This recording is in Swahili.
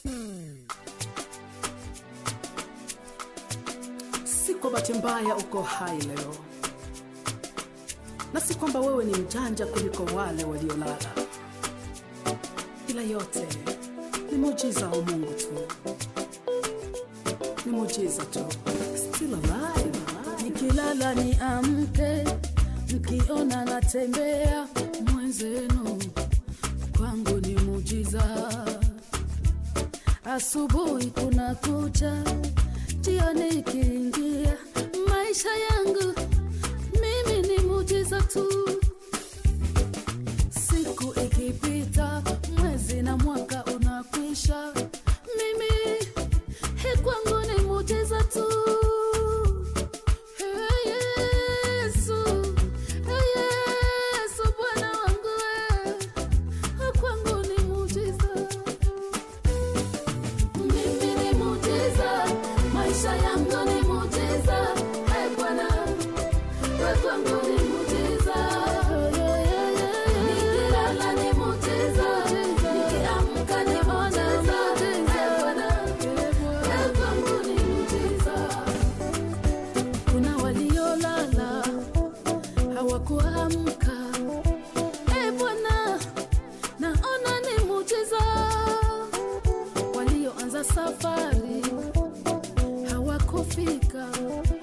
Si kwa bahati mbaya uko hai leo, na si kwamba wewe ni mjanja kuliko wale waliolala, ila yote ni muujiza wa Mungu tu, ni muujiza tu. Still alive, nikilala ni amke, mkiona natembea mwenzenu, kwangu ni mujiza. Asubuhi kuna kucha, jioni ikiingia, maisha yangu mimi ni mujiza tu. Siku ikipita, mwezi na mwaka unakwisha, mimi he kwangu ni mujiza tu. Hey, Yesu, hey, Yesu, Bwana wangu we, kwangu ni mujiza. Mimi ni mujiza, maisha yangu ni mujiza. Hey, Bwana, we kwangu ni mujiza. Nikilala ni mujiza, nikiamka ni mujiza. Hey, Bwana, we kwangu ni mujiza. Kuna waliolala hawakuamka. E Bwana, naona ni mujiza. Walioanza safari hawakufika.